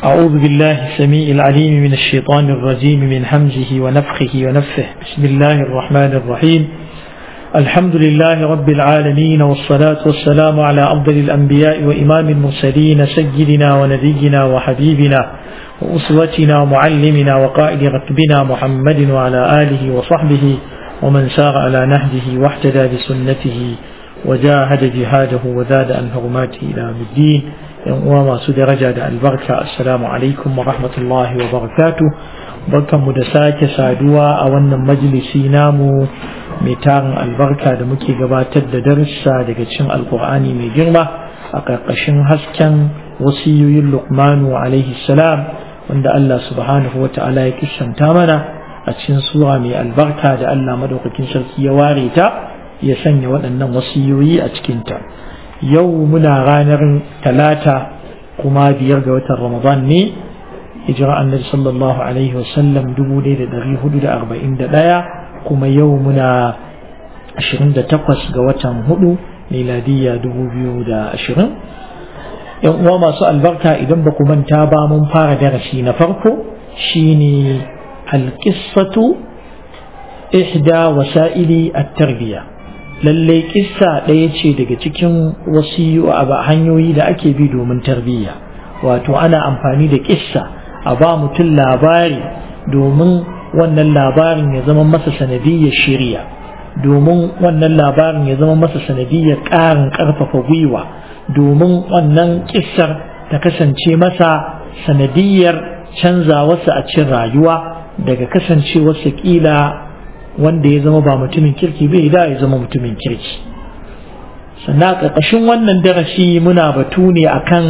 أعوذ بالله السميع العليم من الشيطان الرجيم من حمزه ونفخه ونفه بسم الله الرحمن الرحيم الحمد لله رب العالمين والصلاة والسلام على أفضل الأنبياء وإمام المرسلين سيدنا ونبينا وحبيبنا وأسوتنا ومعلمنا وقائد ركبنا محمد وعلى آله وصحبه ومن سار على نهجه واحتدى بسنته وجاهد جهاده وزاد عن حرماته إلى يوم الدين uwa masu daraja da albarka assalamu alaikum wa rahmatullahi wa barakatu barkanmu da sake saduwa a wannan majalisi namu mai tarin albarka da muke gabatar da darussa daga cikin alkur'ani mai girma a ƙarƙashin hasken wasiyoyin luqmanu alaihi salam wanda Allah subhanahu wa ta'ala ya kissanta mana a cikin sura mai albarka da Allah madaukakin sarki ya ware ta ya sanya waɗannan wasiyoyi a cikinta yau muna ranar talata kuma biyar ga watan ramadan ne hijira annabi sallallahu alaihi wasallam 1441 kuma yau muna 28 ga watan hudu miladiyya 2020 yan uwa masu albarka idan ba ku manta ba mun fara darasi na farko shine alqissatu ihda wasa'ili at-tarbiyya lallai kissa ɗaya ce daga cikin wasu hanyoyi da ake bi domin tarbiyya wato ana amfani da kissa a ba mutum labari domin wannan labarin ya zama masa sanadiyyar shirya domin wannan labarin ya zama masa sanadiyyar ƙarin ƙarfafa gwiwa domin wannan kissar ta kasance masa sanadiyyar canzawarsa a cikin rayuwa daga kasancewarsa ƙila wanda ya zama ba mutumin kirki bai da ya zama mutumin kirki sannan a ƙarƙashin wannan darasi muna batu ne akan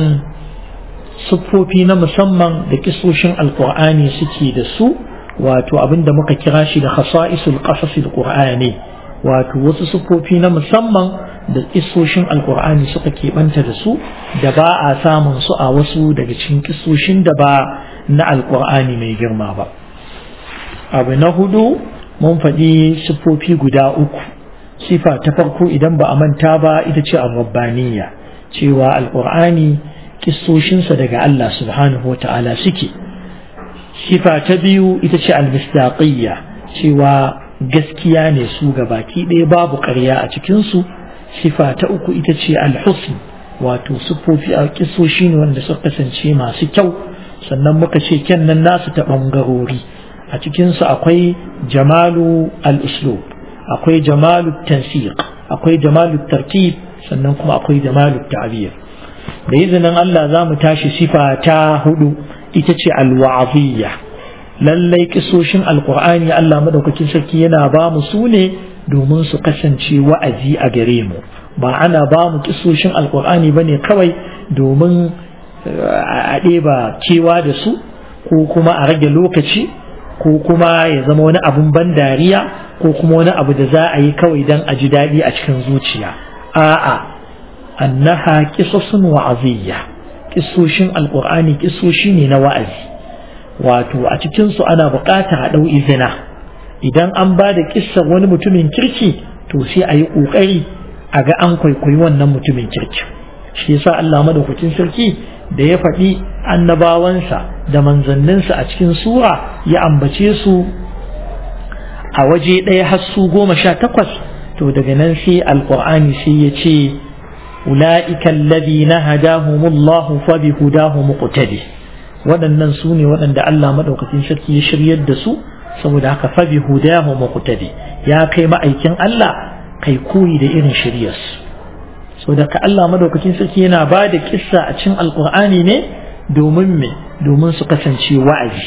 siffofi na musamman da kisoshin alƙur'ani suke da su wato abinda muka kira shi da khasa'isul qasasil qur'ani wato wasu siffofi na musamman da kisoshin alƙur'ani suka keɓanta da su da ba a samun su a wasu daga cikin kisoshin da ba na alƙur'ani mai girma ba abu na hudu mun faɗi siffofi guda uku sifa ta farko idan ba a manta ba ita ce rabbaniya cewa alƙur'ani kissoshinsa daga Allah subhanahu wa ta'ala suke sifa ta biyu ita ce almistaqiyya cewa gaskiya ne su ga baki ɗaya babu ƙarya a cikinsu sifa ta uku ita ce alhusn wato siffofi a kissoshi ne wanda suka kasance masu kyau sannan muka ce kyan nan nasu ta ɓangarori a cikinsu akwai jamalu al-uslub akwai jamalu tansiq akwai jamalu tartib sannan kuma akwai jamalu ta'bir da izinin Allah za mu tashi sifa ta hudu ita ce alwa'aziyya lallai kisoshin alkur'ani Allah madaukakin sarki yana ba mu su ne domin su kasance wa'azi a gare mu ba ana ba mu kisoshin alkur'ani ba ne kawai domin a ɗeba kewa da su ko kuma a rage lokaci ko kuma ya zama wani abun ban dariya ko kuma wani abu da za a yi kawai don a ji daɗi a cikin zuciya a'a annaha kisasun wa'aziyya kisoshin alkur'ani kisoshi ne na wa'azi wato a cikin su ana buƙatar a ɗau izina idan an ba da kissar wani mutumin kirki to sai a yi ƙoƙari a ga an kwaikwayi wannan mutumin kirki shi yasa Allah madaukakin sarki da ya faɗi annabawansa da manzanninsa a cikin sura ya ambace su a waje ɗaya har su goma sha takwas to daga nan sai alƙur'ani sai ya ce ula'ika alladhina hadahumullahu fa bi hudahu muqtadi waɗannan su ne waɗanda Allah madaukakin sarki ya shiryar da su saboda haka fa bi hudahu muqtadi ya kai ma'aikin Allah kai koyi da irin shiryarsu so da ka Allah madaukakin sarki yana ba da kissa a cikin alkur'ani ne domin me domin su kasance wa'azi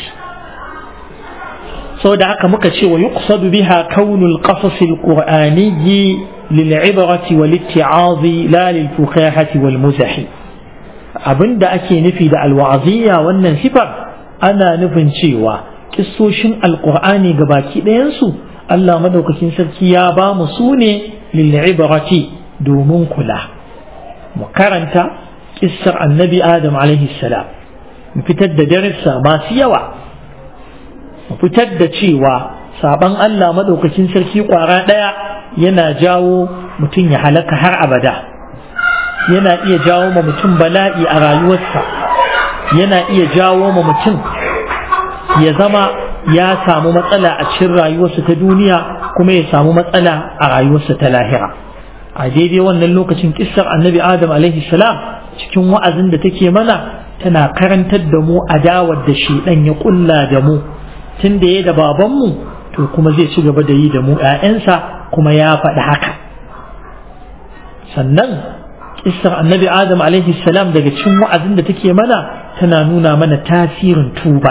so da haka muka ce wa yuqsadu biha kaunul qasas alqur'ani lil ibrati wal itti'azi la lil fukahati wal muzahi abinda ake nufi da alwa'aziyya wannan sifar ana nufin cewa kissoshin alqur'ani gabaki ɗayan su Allah madaukakin sarki ya ba mu su ne lil ibrati domin kula mu karanta kissar annabi adam alaihi salam mu fitar da darissa masu yawa mu fitar da cewa saban Allah madaukakin sarki kwara ɗaya yana jawo mutum ya halaka har abada yana iya jawo ma mutum bala'i a rayuwarsa yana iya jawo ma mutum ya zama ya samu matsala a cikin rayuwarsa ta duniya kuma ya samu matsala a rayuwarsa ta lahira a daidai wannan lokacin kissar annabi adam alaihi salam cikin wa'azin da take mana tana karantar da mu adawar da shedan ya kulla da mu tun da ya da babanmu to kuma zai ci gaba da yi da mu ‘ya'yansa kuma ya faɗi haka sannan kissar annabi adam alaihi salam daga cikin wa'azin da take mana tana nuna mana tasirin tuba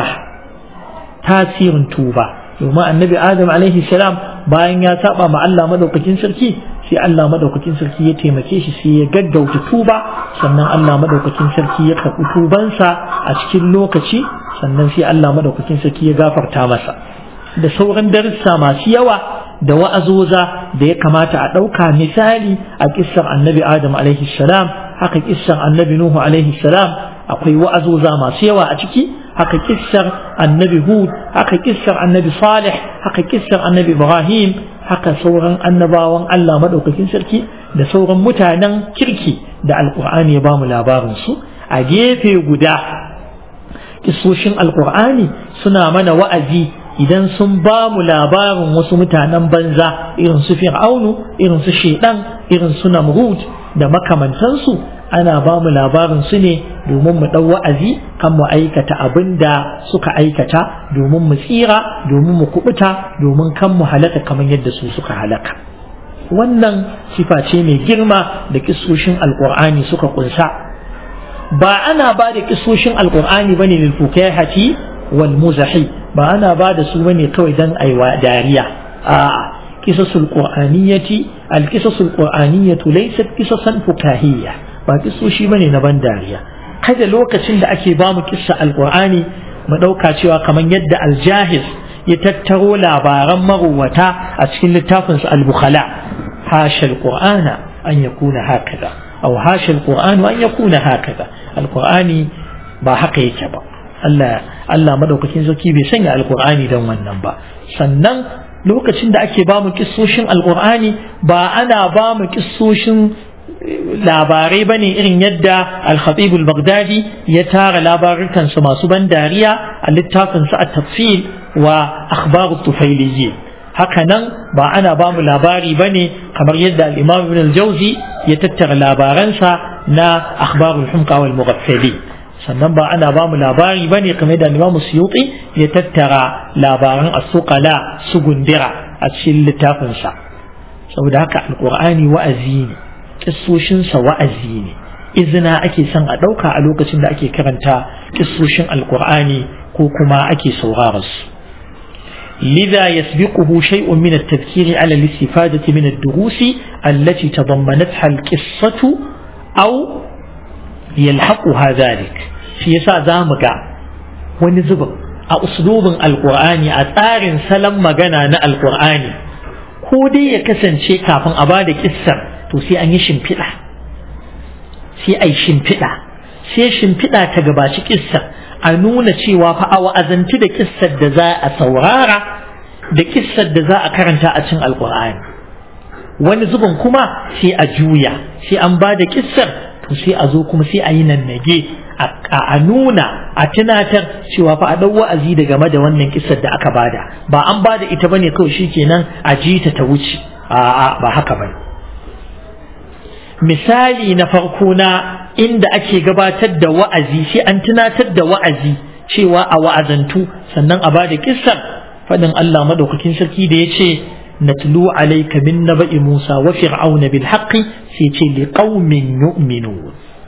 tasirin tuba domin annabi adam alaihi salam bayan ya saba ma Allah madaukakin sarki sai Allah madaukakin sarki ya taimake shi sai ya gaggauta tuba sannan Allah madaukakin sarki ya karɓi tubansa a cikin lokaci sannan sai Allah madaukakin sarki ya gafarta masa da sauran darussa masu yawa da wa'azoza da ya kamata a ɗauka misali a kissar annabi adam alaihi salam haka kissar annabi nuhu alaihi salam akwai wa'azoza masu yawa a ciki haka kissar annabi hud haka kissar annabi salih haka kissar annabi ibrahim haka sauran annabawan allah maɗaukakin sarki da sauran mutanen kirki da alƙur'ani ya bamu labarin su a gefe guda kisoshin alƙur'ani suna mana wa'azi idan sun ba mu labarin wasu mutanen banza irin su fir'aunu irin su shaidan irin su namrud da makamantansu ana ba mu labarin su ne domin mu ɗau wa'azi kan mu aikata abin da suka aikata domin mu tsira domin mu kubuta domin kan mu halaka kamar yadda su suka halaka wannan sifa ce mai girma da kisoshin alkur'ani suka kunsa ba ana ba da kisoshin alkur'ani bane lil fukahati wal muzahi ba ana ba da su bane kawai dan aiwa dariya a'a kisasul qur'aniyati al kisasul qur'aniyatu laysat kisasan fukahiyya ba kisoshi bane na ban dariya kada lokacin da ake ba mu kissa alqur'ani mu dauka cewa kamar yadda aljahiz ya tattaro labaran maruwata a cikin littafin sa al-bukhala hasha alqur'ana an yakuna hakaza aw hasha alqur'anu an yakuna hakaza alqur'ani ba haka yake ba Allah Allah madaukakin sarki bai sanya alqur'ani dan wannan ba sannan lokacin da ake ba mu kissoshin alqur'ani ba ana ba mu kissoshin labarai ba ne irin yadda al-khatib al-baghdadi ya tara labarukansu masu ban dariya a littafinsa a tafsil wa akhbaru tufailiyyi haka nan ba ana ba mu labari ba ne kamar yadda al-imam ibn al-jawzi ya tattara labaransa na akhbarul humqa wal mughaffali sannan ba ana ba mu labari ba ne kamar yadda al-imam suyuti ya tattara labaran as-suqala su gundira a cikin littafinsa saboda haka alqur'ani wa'azi ne kissoshinsa wa'azi ne izina ake son a ɗauka a lokacin da ake karanta kissoshin alkur'ani ko kuma ake saurara su لذا يسبقه شيء من التذكير على الاستفادة من الدروس التي تضمنتها القصة أو يلحقها ذلك في يسا زامك ونزبر أسلوب القرآن أثار سلم مغانا القرآن كودي يكسن شيء كافن أبادك السر to sai an yi shimfiɗa sai a yi shimfiɗa sai shimfiɗa ta gabaci kissar a nuna cewa fa a wa'azanci da kissar da za a saurara da kissar da za a karanta a cin alkur'ani wani zubin kuma sai a juya sai an ba da kissar to sai a zo kuma sai a yi nannage a nuna a tunatar cewa fa a ɗau wa'azi da game da wannan kissar da aka bada ba an bada ita bane kawai shikenan a ji ta ta wuce a'a ba haka bane misali na farko na inda ake gabatar da wa'azi sai an tunatar da wa'azi cewa a wa'azantu sannan a bada kissar fadin Allah madaukakin sarki da ya ce natlu alayka min naba'i Musa wa fir'auna bil haqqi sai ce li qaumin yu'minun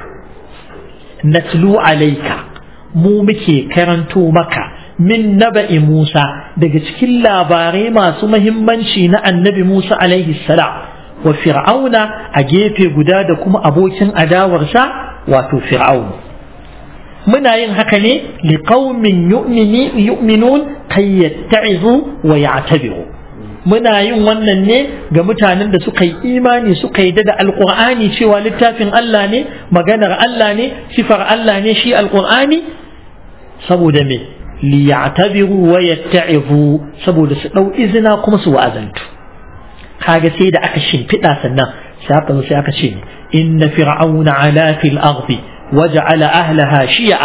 natlu alayka mu muke karanto maka min naba'i Musa daga cikin labarai masu mahimmanci na annabi Musa alaihi salam wa fir'auna a gefe guda da kuma abokin adawarsa wato fir'aun muna yin haka ne li qaumin yu'minun kay yatta'izu wa ya'tabiru muna yin wannan ne ga mutanen da suka yi imani suka yi da alqur'ani cewa littafin Allah ne maganar Allah ne sifar Allah ne shi alqur'ani saboda me li ya'tabiru wa yatta'izu saboda su dau izina kuma su wa'azantu kaga sai da aka shimfiɗa sannan sai aka zo sai aka ce inna fir'auna ala fil ardi waja'ala ahlaha shi'a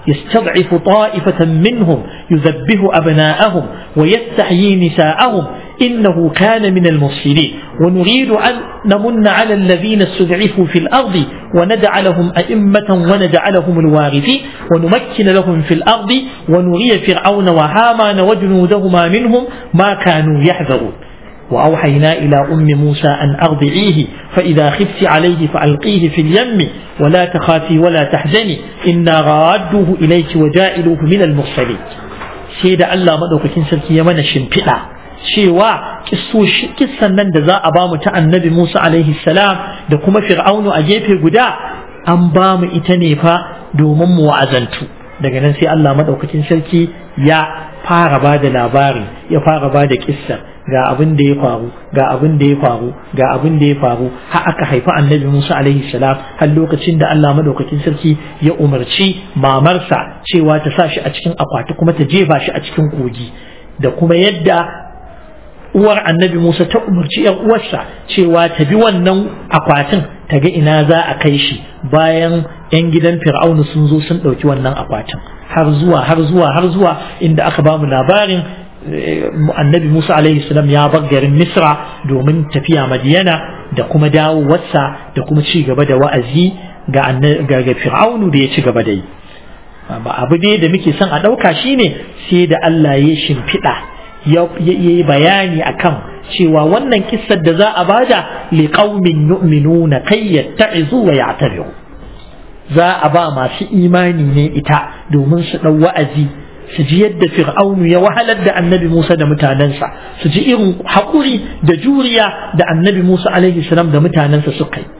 يستضعف طائفة منهم يذبه أبناءهم ويستحيي نساءهم إنه كان من المفسدين ونريد أن نمن على الذين استضعفوا في الأرض ونجعلهم أئمة ونجعلهم الوارثين ونمكن لهم في الأرض ونري فرعون وهامان وجنودهما منهم ما كانوا يحذرون وأوحينا إلى أم موسى أن أرضعيه فإذا خفت عليه فألقيه في اليم ولا تخافي ولا تحزني إنا رادوه إليك وجائلوه من المرسلين سيد الله مدوكين سلكي يمن شمفئة cewa kissan nan da za a ba mu ta annabi Musa alaihi salam da kuma fir'aunu a gefe guda an ba mu ita ne fa domin mu wa'azantu daga nan sai Allah madaukakin sarki ya fara ba da labari ya fara ba da kissar ga abin da ya faru ga abin da ya faru ga abin da ya faru har aka haifi annabi Musa alaihi salam har lokacin da Allah madaukakin sarki ya umarci mamarsa cewa ta sa shi a cikin akwati kuma ta jefa shi a cikin kogi da kuma yadda uwar annabi Musa ta umarci ‘yan uwarsa cewa ta bi wannan akwatin ta ga ina za a kai shi bayan ‘yan gidan fir'aunu sun zo sun ɗauki wannan akwatin har zuwa har zuwa har zuwa inda aka ba mu labarin annabi Musa alaihi salam ya bar garin Misra domin tafiya Madiyana da kuma dawowarsa da kuma ci gaba da wa'azi ga ga fir'aunu da ya ci gaba da yi abu dai da muke son a ɗauka shine sai da Allah ya shimfiɗa ya yi bayani akan cewa wannan kissar da za a bada li qaumin yu'minuna kai yatta'izu wa ya'tabiru za a ba masu imani ne ita domin su dau wa'azi su ji yadda fir'aunu ya wahalar da annabi Musa da mutanensa su ji irin haƙuri da juriya da annabi Musa alaihi salam da mutanensa suka yi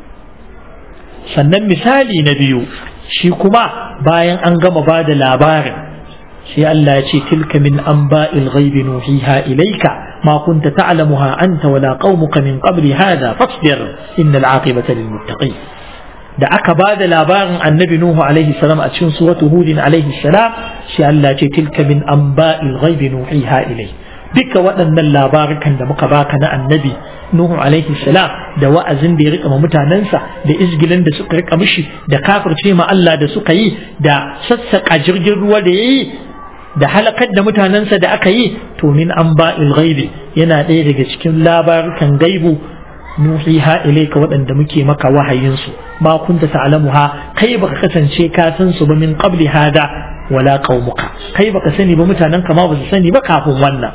sannan misali na biyu shi kuma bayan an gama ba da labarin sai Allah ya ce tilka min anba'il ghaibi nuhiha ilayka ma kunta ta'lamuha anta wala qaumuka min qabli hadha fasbir innal aqibata lil muttaqin da aka ba da labarin annabi nuhu alaihi salam a cikin suratu hudin alaihi salam sai Allah ya ce tilka min anba'il ghaibi nuhiha ilayka duka waɗannan labarukan da muka baka na annabi Nuhu alaihi salam da wa'azin da ya rika mutanensa da izgilin da suka rika mishi da kafirce ma Allah da suka yi da sassaƙa jirgin ruwa da ya yi da halakar da mutanensa da aka yi to min an ba'il ghaibi yana ɗaya daga cikin labarukan gaibu nuhiha ilayka waɗanda muke maka wahayinsu ma kunta ta'lamuha kai baka kasance ka san su ba min qabli hada wala qaumuka kai baka sani ba mutanen ka ma ba su sani ba kafin wannan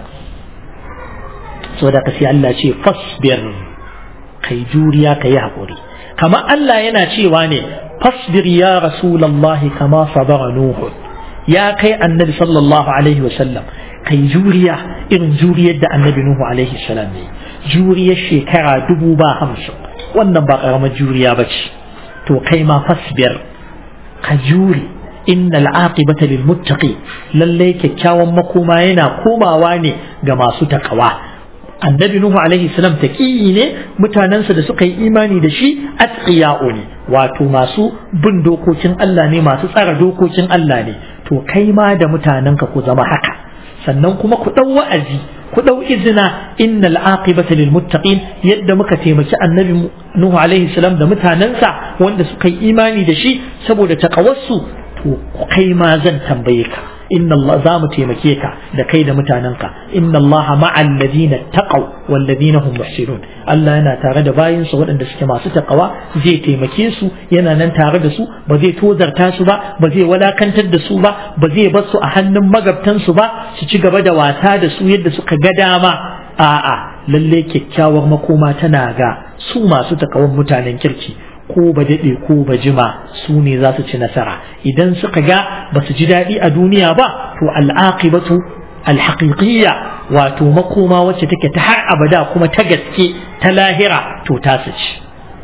saboda ka sai Allah ce fasbir kai juriya kai haƙuri kama Allah yana cewa ne fasbir ya rasulallahi kama sabara nuhu ya kai annabi sallallahu alaihi wasallam kai juriya irin juriyar da annabi nuhu alaihi salam ne juriyar shekara dubu ba hamsin wannan ba ƙaramar juriya ba ce to kai ma fasbir ka jure innal aqibata lil muttaqi lalle kyakkyawan makoma yana komawa ne ga masu takawa annabi nuhu alaihi salam taqiyi ne mutanensa da suka yi imani da shi atqiya'u ne wato masu bin dokokin Allah ne masu tsara dokokin Allah ne to kai ma da mutanenka ku zama haka sannan kuma ku dau wa'azi ku dau izina innal aqibata lil muttaqin yadda muka taimaki annabi nuhu alaihi salam da mutanensa wanda suka yi imani da shi saboda taqawassu to kai ma zan tambaye ka inna Allah za mu taimake ka da kai da mutanenka inna Allah ma'al ladina taqaw wal ladina hum muhsinun Allah yana tare da bayinsa waɗanda suke masu taqawa zai taimake su yana nan tare da su ba zai tozarta su ba ba zai walakantar da su ba ba zai bar su a hannun magabtan su ba su ci gaba da wasa da su yadda suka ga dama a'a lalle kyakkyawar makoma tana ga su masu takawan mutanen kirki ko ba daɗe ko ba jima su ne za su ci nasara idan suka ga ba su ji daɗi a duniya ba to al'aqibatu alhaqiqiyya wato makoma wacce take ta har abada kuma ta gaske ta lahira to ta su ci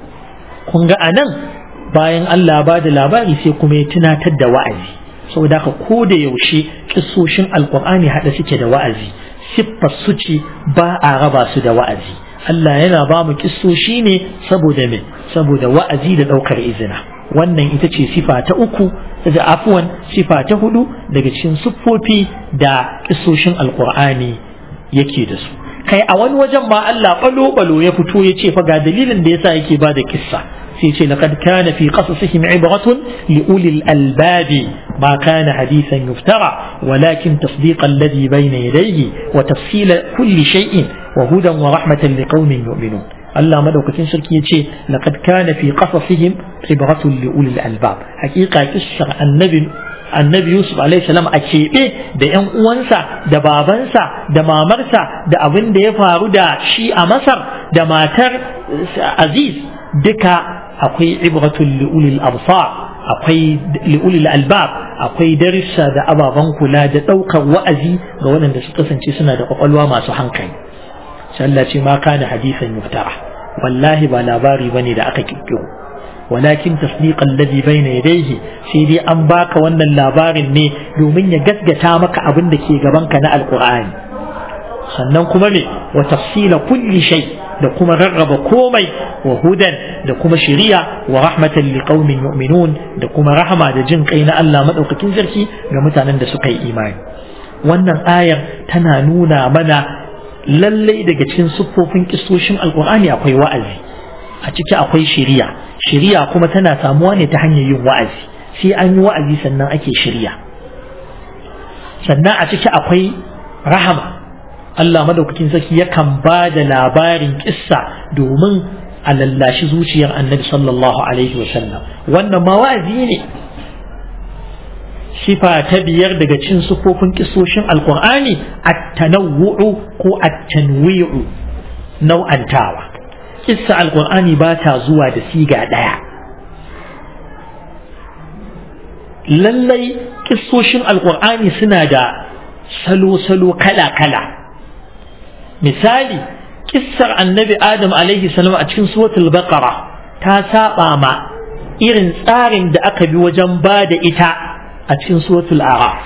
kun ga anan bayan Allah ba da labari sai kuma ya tunatar da wa'azi saboda haka ko da yaushe kissoshin alqur'ani hada suke da wa'azi siffar su ce ba a raba su da wa'azi Allah yana ba mu kissoshi ne saboda me saboda wa'azi da ɗaukar izina wannan ita ce sifa ta uku da afuwan sifa ta hudu daga cikin siffofi da kissoshin alkur'ani yake da su kai a wani wajen ma Allah balo balo ya fito ya ce fa ga dalilin da yasa yake ba da kissa sai ce laqad kana fi qasasihim ibratun li ulil albabi ma kana hadithan yuftara walakin tasdiq alladhi bayna yadayhi wa tafsila kulli shay'in wa hudan wa rahmatan liqaumin yu'minun Allah madaukakin sarki ya ce laqad kana fi qasasihim ibratun li ulil albab hakika kissar annabi annabi Yusuf alaihi salam a keɓe da ‘yan uwansa da babansa da mamarsa da abin da ya faru da shi a Masar da matar Aziz duka akwai ibratul li'ulil absar akwai li'ulil albab akwai darissa da ababen kula da ɗaukar wa'azi ga waɗanda su kasance suna da ƙwaƙwalwa masu hankali Allah ce ma kana hadisan yuftara wallahi ba labari bane da aka kirkiro ولكن تصديق الذي بين يديه sai dai an baka wannan labarin ne domin ya gaskata maka abin da ke gabanka na alkur'ani sannan kuma me wa tafsila kulli shay da kuma rarraba komai wa hudan da kuma shari'a wa rahmatan liqaumin yu'minun da kuma rahama da jin kai na Allah madaukakin sarki ga mutanen da suka yi imani wannan ayar tana nuna mana lallai daga cikin siffofin kistoshin alkur'ani akwai wa'azi a ciki akwai shari'a shari'a kuma tana samuwa ne ta hanyar yin wa'azi sai an yi wa'azi sannan ake shari'a sannan a ciki akwai rahama Allah madaukakin sarki yakan ba da labarin kissa domin a lallashi zuciyar annabi sallallahu alaihi wasallam wannan ma wa'azi ne sifa ta biyar daga cin sufofin kisoshin alkur'ani at-tanawwu'u ko at-tanwi'u nau'antawa kissa alkur'ani ba ta zuwa da siga ɗaya lallai kissoshin alkur'ani suna da salo-salo kala-kala misali kissar annabi adam alaihi salam a cikin suratul baqara ta saba ma irin tsarin da aka bi wajen ba da ita a cikin suratul araf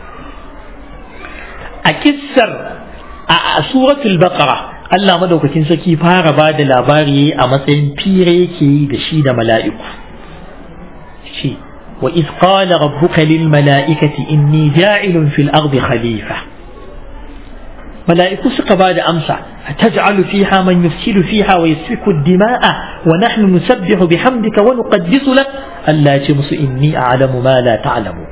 a kissar a suratul baqara Allah madaukakin saki fara ba da labari a matsayin fire yake yi da shi da mala'iku shi wa iz qala rabbuka lil mala'ikati inni ja'ilun fil ardi khalifa mala'iku suka ba da amsa ataj'alu fiha man yufsidu fiha wa yasfiku ad-dima'a wa nahnu nusabbihu bihamdika wa nuqaddisu lak Allah ya ce musu inni a'lamu ma la ta'lamu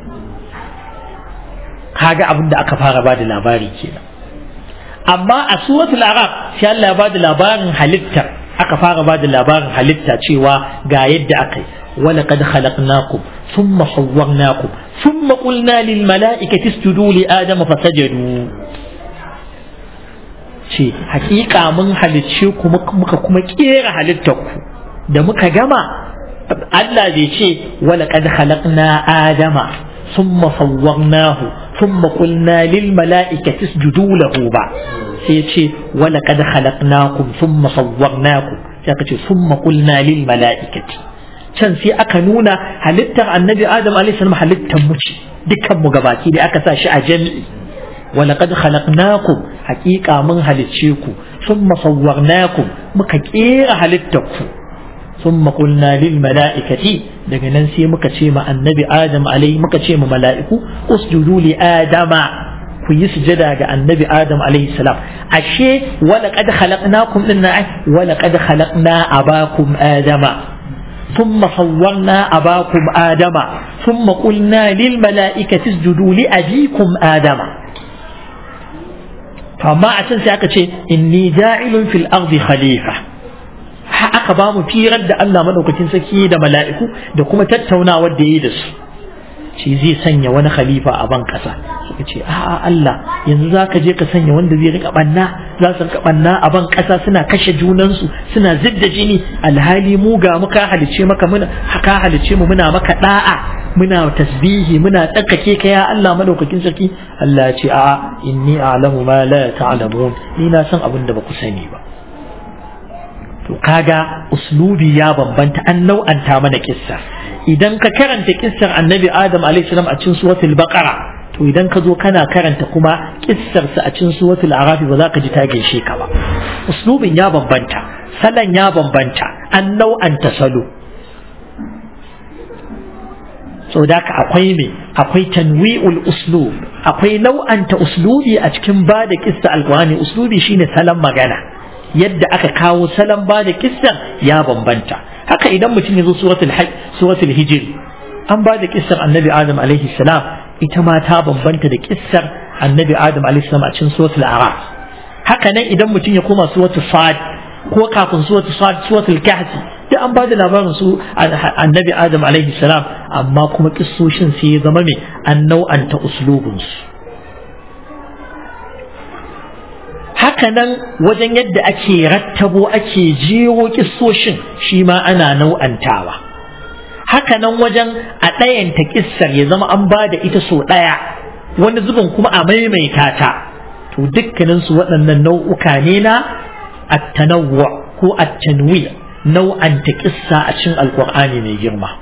kaga abin da aka fara ba da labari kenan amma a suratul arab sai Allah ya bada labarin halitta aka fara bada labarin halitta cewa ga yadda aka yi wala qad khalaqnakum thumma sawwarnakum thumma qulna lil mala'ikati isjudu li adama fasajadu ce hakika mun halicce ku muka kuma kera halittar ku da muka gama Allah bai ce wala qad khalaqna adama thumma sawwarnahu ثم قلنا للملائكة اسجدوا له با سيتشي ولقد خلقناكم ثم صورناكم سيتشي ثم قلنا للملائكة can sai aka nuna halittar annabi adam alaihissalam halittar mu ce dukkan mu gabaki da aka sa shi a jami'i wa laqad khalaqnakum haqiqa mun halicce ku thumma sawwarnakum muka kera halittar ku thumma qulna lil mala'ikati daga nan sai muka ce ma annabi adam alai muka ce ma mala'iku usjudu li adama ku yi sujada ga annabi adam alaihi salam ashe wala qad khalaqnakum dinna wala qad khalaqna abakum adama ثم صورنا أباكم آدم ثم قلنا للملائكة اسجدوا لأبيكم آدم فما عشان سيأكد إني جاعل في الأرض خليفة aka ba mu firar da Allah madaukakin sarki da mala'iku da kuma tattaunawar da yi da su shi zai sanya wani khalifa a ban kasa suka ce a'a Allah yanzu za ka je ka sanya wanda zai rika banna za su rika banna a ban kasa suna kashe junansu suna zidda jini alhali mu ga mu ka halice maka muna ka halice mu muna maka da'a muna tasbihi muna tsakake ka ya Allah madaukakin sarki Allah ya ce a'a inni a'lamu ma la ta'lamun ni na san abin da ba ku sani ba to kaga uslubi ya bambanta an nau'anta mana kissa idan ka karanta kissar annabi adam alaihissalam a cikin suratul baqara to idan ka zo kana karanta kuma kissar sa a cikin suratul arafi ba za ka ji ta gaishe ka ba uslubin ya bambanta salon ya bambanta an nau'anta salo so da ka akwai me akwai tanwi'ul uslub akwai nau'anta uslubi a cikin ba da kissa alqur'ani uslubi shine salon magana yadda aka kawo salon ba da kissan ya bambanta haka idan mutum ya zo suratul hajj suratul hijr an ba da kissar annabi adam alaihi salam ita ma ta bambanta da kissar annabi adam alaihi salam a cikin suratul araf haka nan idan mutum ya koma suratul sad ko kafin suratul sad suratul kahfi da an ba da labarin su annabi adam alaihi salam amma kuma kissoshin sai ya zama mai an nau'anta uslubinsu hakanan wajen yadda ake rattabo ake jero kissoshin shi ma ana nau'antawa hakanan wajen a ɗayanta kissar ya zama an ba da ita so ɗaya wani zubin kuma a maimaita ta to dukkaninsu waɗannan nau'uka ne na attanawwa ko attanwi nau'anta kissa a cikin alkur'ani mai girma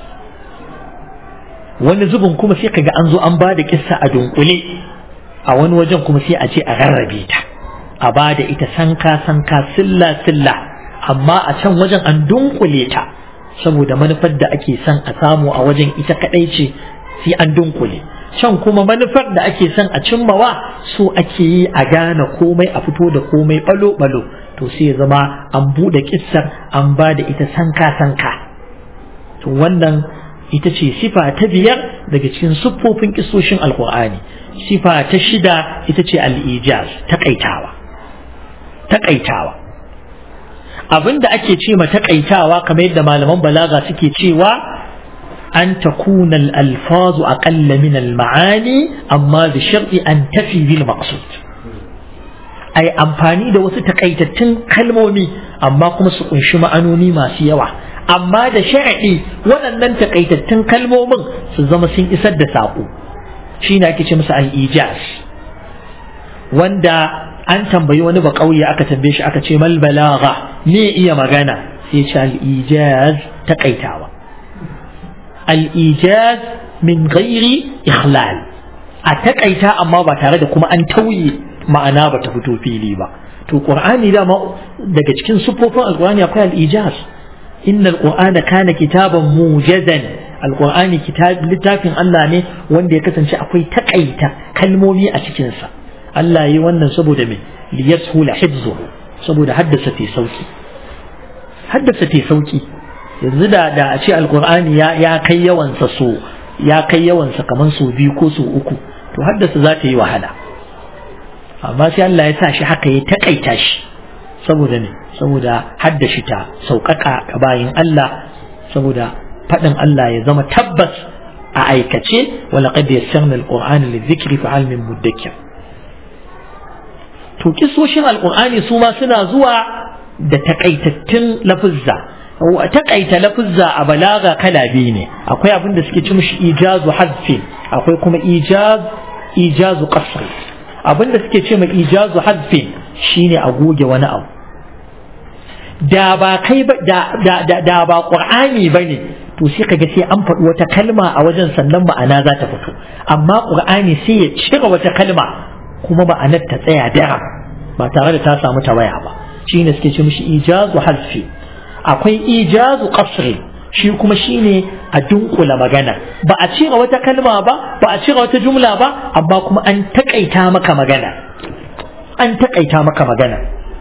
wani zubin kuma sai kaga an zo an ba da kissa a dunkule a wani wajen kuma sai a ce a rarrabe ta a ba da ita sanka sanka silla silla amma a can wajen an dunkule ta saboda manufar da ake son a samu a wajen ita kadai ce sai an dunkule can kuma manufar da ake son a cimmawa so ake yi a gane komai a fito da komai balo balo to sai ya zama an bude kissar an ba da ita sanka sanka to wannan ita ce sifa ta biyar daga cikin siffofin kissoshin alkur'ani sifa ta shida ita ce al-ijaz takaitawa takaitawa abinda ake ce ma takaitawa kamar yadda malaman balaga suke cewa an takuna al-alfazu aqalla min al-ma'ani amma bi sharti an tafi bil maqsud ai amfani da wasu takaitattun kalmomi amma kuma su kunshi ma'anoni masu yawa amma da shar'i waɗannan takaitattun kalmomin su zama sun isar da saƙo shi ne ake ce masa al-ijaz wanda an tambayi wani ba ƙauye aka tambaye shi aka ce mal balagha me iya magana sai ce al-ijaz takaitawa al-ijaz min ghairi ikhlal a takaita amma ba tare da kuma an tauye ma'ana ba ta fito fili ba to qur'ani dama daga cikin sufofin alqur'ani akwai al-ijaz inna al-qur'ana kana kitaban mujazan alqur'ani kitab littafin Allah ne wanda ya kasance akwai takaita kalmomi a cikin sa Allah yi wannan saboda me liyashula hifzuhu saboda haddasa ta sauki haddasa ta sauki yanzu da da a ce alqur'ani ya ya kai yawan sa so ya kai yawan sa kaman so biyu ko so uku to haddasa za ta yi wahala amma sai Allah ya sa shi haka ya takaita shi saboda ne saboda haddashi ta sauƙaƙa ga bayin Allah saboda faɗin Allah ya zama tabbas a aikace wala qad yassarna alqur'ana lidhikri fa hal min mudakkir to kisoshin alqur'ani su ma suna zuwa da takaitattun lafuzza takaita lafuzza a balaga kala biyu ne akwai abin da suke ci mishi ijazu hadfi akwai kuma ijaz ijazu qasri abin da suke ce mai ijazu hadfi shine a goge wani abu da ba kai ba da da da ba qur'ani bane to sai kaga sai an faɗi wata kalma a wajen sannan ma'ana za ta fito amma qur'ani sai ya cire wata kalma kuma ma'anar ta tsaya dara ba tare da ta samu tawaya ba shine suke ce mishi ijazu hadfi akwai ijazu qasri shi kuma shine a dunkula magana ba a cire wata kalma ba ba a cire wata jumla ba amma kuma an takaita maka magana an takaita maka magana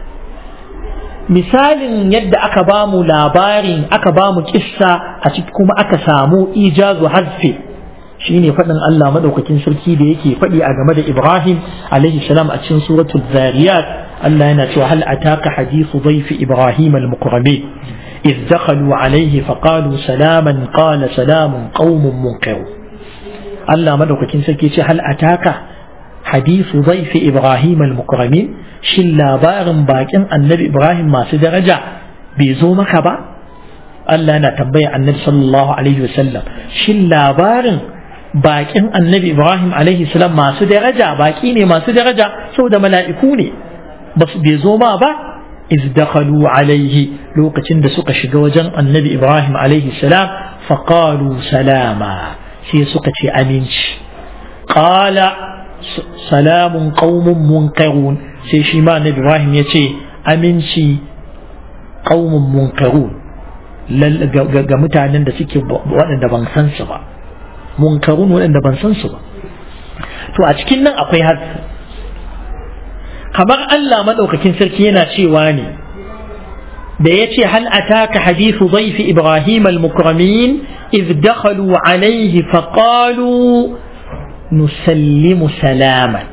misalin yadda aka ba mu labarin aka ba mu kissa a ciki kuma aka samu ijazu hazfi shine faɗin Allah madaukakin sarki da yake faɗi a game da Ibrahim alaihi salam a cikin suratul zariyat Allah yana cewa hal ataka hadithu dhayfi Ibrahim al-mukramin إذ دخلوا عليه فقالوا سلاما قال سلام قوم منكر الله مدوكين سكي هل أتاك حديث ضيف إبراهيم المكرمين شل لابار باكن النبي إبراهيم ما سدرجع بيزومك با الله أنا تبين النبي صلى الله عليه وسلم شل لابار bakin annabi Ibrahim alaihi salam masu daraja baki ne masu daraja saboda mala'iku ne ba su bai zo ma ba iz dakhalu alaihi lokacin da suka shiga wajen annabi Ibrahim alaihi salam faqalu salama sai suka ce aminci qala salamun qaumun munkarun sai shi ma annabi Ibrahim ya ce aminci qaumun munkarun ga mutanen da suke waɗanda ban san su ba munkarun waɗanda ban san su ba to a cikin nan akwai hadisi kamar Allah maɗaukakin sarki yana cewa ne da ya ce hal ataka hadithu dhaifi ibrahim al-mukramin idh dakhalu alayhi faqalu nusallimu salaman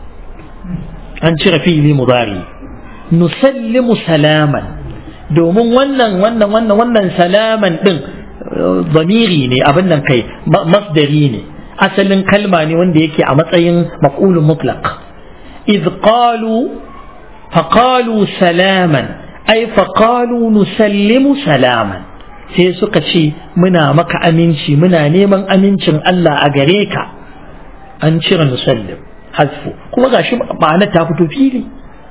an cire fi'ili mudari nusallimu salaman domin wannan wannan wannan wannan salaman din zamiri ne abin nan kai masdari ne asalin kalma ne wanda yake a matsayin maf'ulun mutlaq idh qalu faqalu salaman ay faqalu nusallimu salaman sai suka ce muna maka aminci muna neman amincin Allah a gare ka an cire nusallim hasfu kuma gashi ma'ana ta fito fili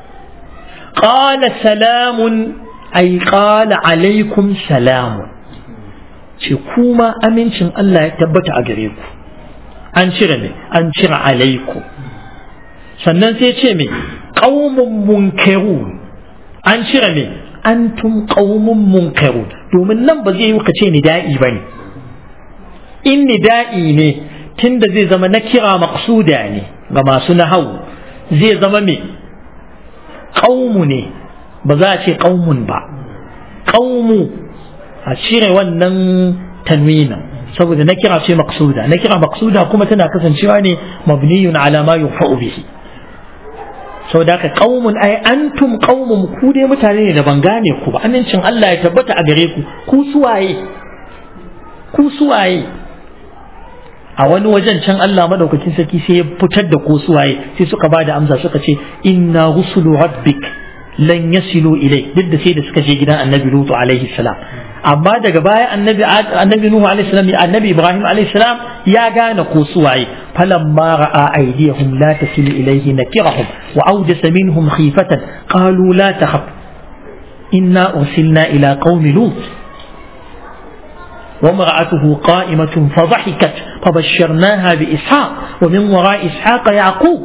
qala salamun ay qala alaikum salamun ce kuma amincin Allah ya tabbata a gare ku an cire me an cire alaikum sannan sai ce me qaumun munkirun an cire me antum qaumun munkarun domin nan ba zai yi ka ce nida'i bane in nida'i ne tunda zai zama na kira maqsuda ne ga masu nahawu zai zama me qaumu ne ba za a ce qaumun ba qaumu a cire wannan tanwina saboda na kira ce maqsuda na kira maqsuda kuma tana kasancewa ne mabniyun ala ma yufa'u bihi sau da ka ƙaumun ai antum ƙaumun ku dai mutane ne da ban gane ku ba amincin Allah ya tabbata a gare ku ku suwaye ku suwaye a wani wajen can Allah madaukakin sarki sai ya fitar da ku suwaye sai suka ba da amsa suka ce inna rusulu rabbik lan yasilu ilai duk da sai da suka je gidan annabi lutu alaihi salam amma daga baya annabi annabi nuhu alaihi salam annabi ibrahim alaihi salam ya gane ko suwaye falamma ra'a aydiyahum la tasilu ilayhi nakirahum wa awjasa minhum khifatan qalu la takhaf inna ursilna ila qaumi lut وامرأته قائمة فضحكت فبشرناها بإسحاق ومن وراء إسحاق يعقوب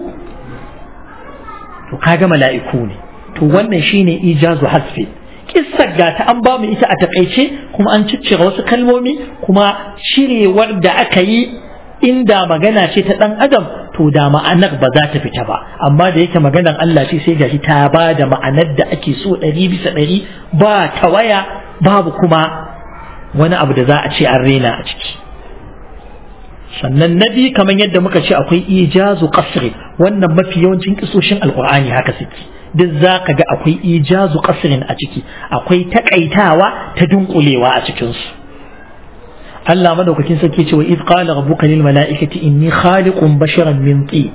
وكاga mala'iku ne to wannan shine ijazu hasfi kissar ga ta an ba mu ita a takaice kuma an ciccire wasu kalmomi kuma shirewar da aka yi inda magana ce ta dan adam to da ma'anar ba za ta fita ba amma da yake maganar Allah ce sai gashi ta ba da ma'anar da ake so ɗari bisa ɗari ba tawaya babu kuma wani abu da za a ce an rena a ciki sannan na biyu kamar yadda muka ce akwai ijazu qasri wannan mafi yawancin kisoshin alqur'ani haka suke duk za ka ga akwai ijazu qasrin a ciki akwai takaitawa ta dunkulewa a cikin su Allah madaukakin sarki ce wa iz qala rabbuka lil mala'ikati inni khaliqun basharan min tin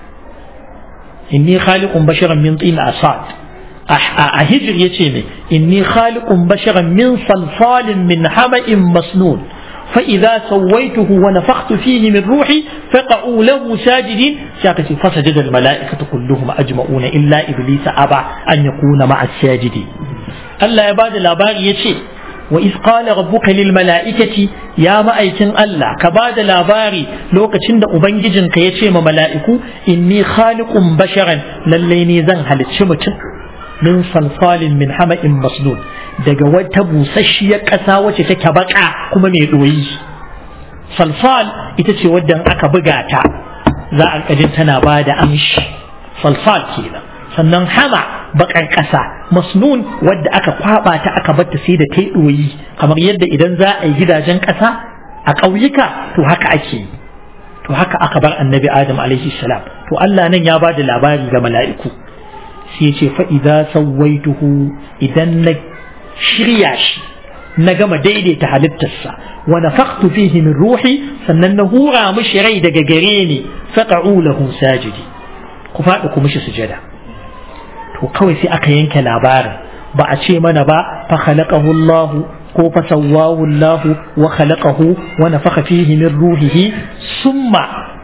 inni khaliqun basharan min tin asad a hijir yace ne inni khaliqun basharan min salsalin min hama'in masnun فإذا سويته ونفخت فيه من روحي فقعوا له ساجدين شاكتي فسجد الملائكة كلهم أجمعون إلا إبليس أبى أن يكون مع الساجدين الله يباد الأبار يشي وإذ قال ربك للملائكة يا مأيكن الله كباد الأبار لو كتشند أبنججن كيشي ملائكو إني خالق بشرا لليني زن هل من صلصال من حمأ مسنون daga wata busasshiyar ƙasa wacce take baka kuma mai ɗoyi salsal ita ce wadda aka buga ta za a ƙajin tana ba da amshi salsal kenan sannan hama bakar ƙasa masnun wadda aka kwaba ta aka batta sai da ta ɗoyi kamar yadda idan za a yi gidajen ƙasa a ƙauyuka to haka ake yi to haka aka bar annabi adam alaihi salam to Allah nan ya ba da labari ga mala'iku sai ya ce fa idza sawaituhu idan na shirya shi na gama daidaita halittarsa wa nafakhtu fihi min ruhi sannan na hura mishi rai daga gare ni faqa'u lahu sajidi ku faɗi ku mishi sujada to kawai sai aka yanke labarin ba a ce mana ba fa khalaqahu Allah ko fa sawwahu Allah wa khalaqahu wa nafakha fihi min ruhihi summa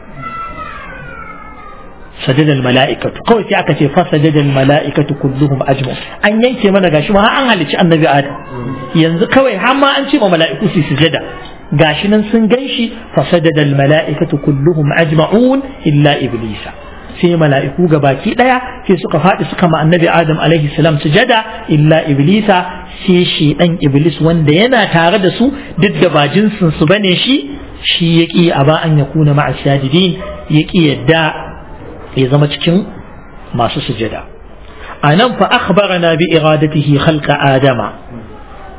سجد الملائكة كوي سي أكا فسجد الملائكة كلهم أجمعون أن ينكي من غاشي ما أن هلتش النبي آدم ينزل كوي هما أنشي ملائكة سي سجدا غاشي ننسن غنشي فسجد الملائكة كلهم أجمعون إلا إبليس sai mala'iku gabaki ɗaya sai suka faɗi suka ma annabi adam alaihi salam sujada illa iblisa sai shi ɗan iblis wanda yana tare da su duk da ba jinsin su bane shi shi ya ƙi a ba an ya kuna ma'a sajidin ya ƙi yadda ya zama cikin masu sujada a nan fa akhbarana bi iradatihi khalqa adama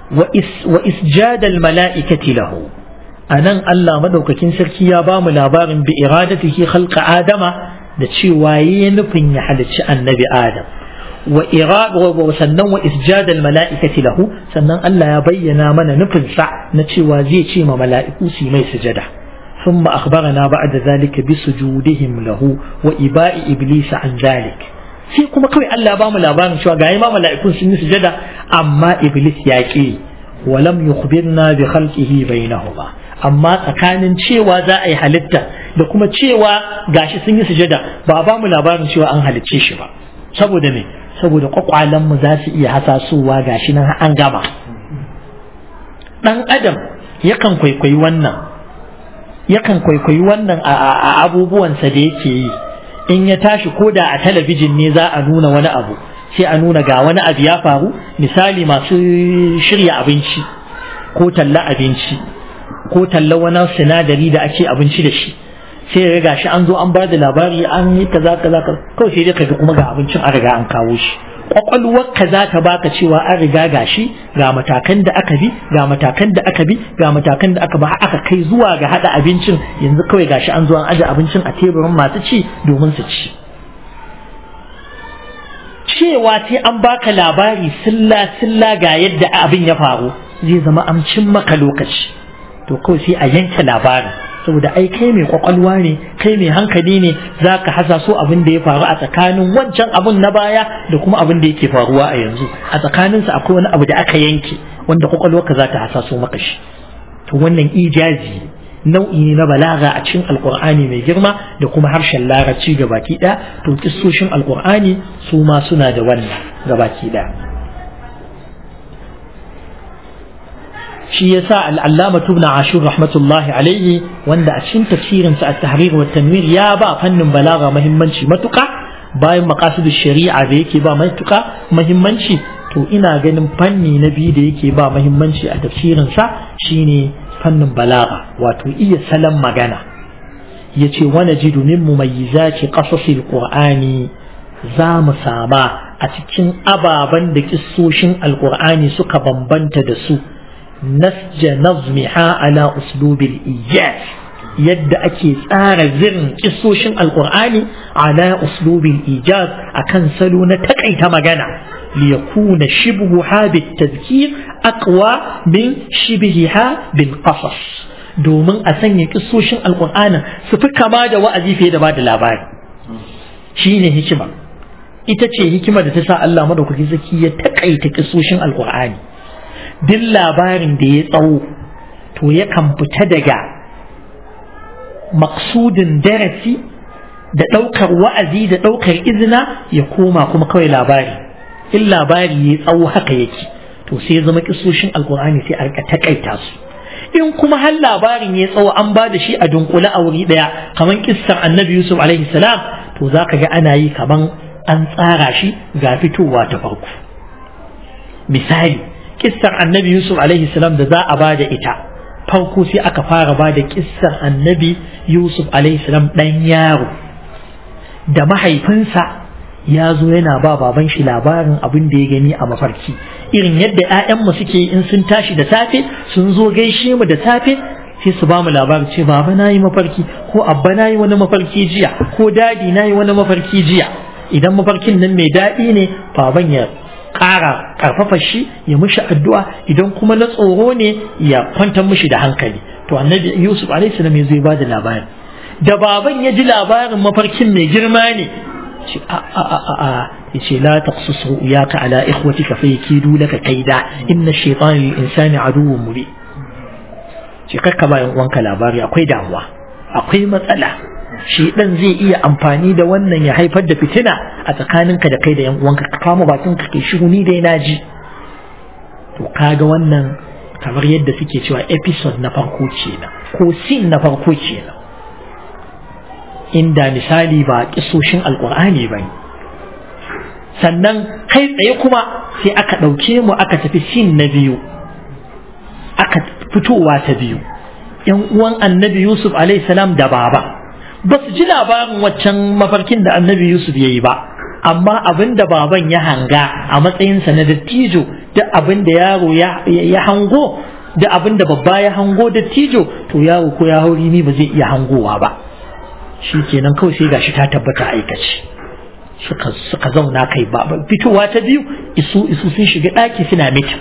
wa isjadal mala'ikati lahu anan Allah madaukakin sarki ya ba mu labarin bi iradatihi khalqa adama da cewa yayi nufin ya halicci annabi adam wa irada sannan wa isjadal mala'ikati lahu sannan Allah ya bayyana mana nufin sa na cewa zai ce ma mala'iku su mai sujada ثم أخبرنا بعد ذلك بسجودهم له وإباء إبليس عن ذلك sai kuma kawai Allah ba mu labarin cewa ga ma mala'ikun sun yi sujada amma iblis ya ki walam yukhbirna bi khalqihi bainahuma amma tsakanin cewa za a yi halitta da kuma cewa gashi sun yi sujada ba ba mu labarin cewa an halicce shi ba saboda me saboda kwakwalen mu za su iya hasasowa gashi nan an gama dan adam yakan kwaikwayi wannan yakan kwaikwayi wannan a abubuwansa da yake yi in ya tashi ko da a talabijin ne za a nuna wani abu sai a nuna ga wani abu ya faru misali masu shirya abinci ko talla abinci ko talla wani sinadari da ake abinci da shi sai ya riga shi an zo an ba da labari an yi kaza kaza kawai sai dai kaga kuma ga abincin an riga an kawo shi kwakwalwarka za ta baka cewa an riga gashi ga matakan da aka bi ga matakan da aka bi ga matakan da aka ba aka kai zuwa ga hada abincin yanzu kawai gashi an zo an aje abincin a teburin masu ci domin su ci cewa sai an baka labari silla silla ga yadda abin ya faru zai zama amcin maka lokaci to kawai sai a yanke labarin saboda ai kai mai kwakwalwa ne kai mai hankali ne za ka hasa so abin da ya faru a tsakanin wancan abin na baya da kuma abin da yake faruwa a yanzu a tsakaninsa akwai wani abu da aka yanke wanda kwakwalwarka za ta hasa so maka shi to wannan ijazi nau'i ne na balaga a cikin alkur'ani mai girma da kuma harshen larabci ga baki ɗaya to kissoshin alkur'ani su ma suna da wannan ga baki ɗaya shi yasa al'allama tubna ashur rahmatullahi alaihi wanda a cikin tafsirin sa at-tahrir wa tanwir ya ba fannin balaga muhimmanci matuka bayan maqasidu shari'a da yake ba matuka muhimmanci to ina ganin fanni na biyu da yake ba muhimmanci a tafsirin sa shine fannin balaga wato iya salon magana yace wa najidu min mumayyizati qasasil qur'ani za mu sama a cikin ababen da kissoshin alqur'ani suka bambanta da su نسج نظمها على أسلوب الإيجاز يد أكي tsara zirin ƙisoshin alƙur'ani ala uslubin ijaz akan salo na takaita magana liyakuna shibhuha bitazkir aqwa min shibhiha bil qasas domin a sanya ƙisoshin alƙur'ani su fi kama da wa'azi fiye da bada labari shine hikima ita ce hikima da ta sa Allah madaukaki zaki ya takaita ƙisoshin alƙur'ani duk labarin da ya tsawo to yakan fita daga maksudin darasi da ɗaukar wa'azi da ɗaukar izina ya koma kuma kawai labari in labari ya tsawo haka yake to sai ya zama kisoshin alkur'ani sai a rika takaita su in kuma har labarin ya tsawo an ba da shi a dunkule a wuri ɗaya kamar kissar annabi yusuf alaihi salam to za ka ga ana yi kamar an tsara shi ga fitowa ta farko misali kissar annabi yusuf alaihi salam da za a ba da ita farko sai aka fara ba da kissar annabi yusuf alaihi salam ɗan yaro da mahaifinsa ya zo yana ba baban shi labarin abin da ya gani a mafarki irin yadda 'ya'yanmu suke in sun tashi da safe sun zo gaishe mu da safe sai su ba mu labarin ce baba na yi mafarki ko abba na yi wani mafarki jiya ko dadi na yi wani mafarki jiya idan mafarkin nan mai daɗi ne baban ya ƙara ƙarfafa shi ya mishi addu'a idan kuma na tsoro ne ya kwantar mishi da hankali to annabi yusuf alaihi salam ya zo ya bada labari da baban ya ji labarin mafarkin mai girma ne ce a a a a a ya ce la taqsus ru'yaka ala ikhwatika fa yakidu laka kaida inna shaytana lil insani aduwwun mubin ce kakka ba yan uwanka labari akwai damuwa akwai matsala shi dan zai iya amfani da wannan ya haifar da fitina a tsakaninka da kai da yan uwanka ka kama bakin ka kai shiru ni dai naji to kaga wannan kamar yadda suke cewa episode na farko kenan ko scene na farko kenan inda misali ba kisoshin alkur'ani ba ne sannan kai tsaye kuma sai aka ɗauke mu aka tafi sin na biyu aka fitowa ta biyu yan uwan annabi yusuf salam da baba ba su ji labarin waccan mafarkin da annabi yusuf ya yi ba amma abin da baban ya hanga a matsayinsa na dattijo duk abin da yaro ya hango da abin da babba ya hango da tijo to yaro ko ya hauri ni ba zai iya hangowa ba shi kenan kawai sai gashi ta tabbata aikace suka suka zauna kai ba fitowa ta biyu isu isu sun shiga daki suna mitin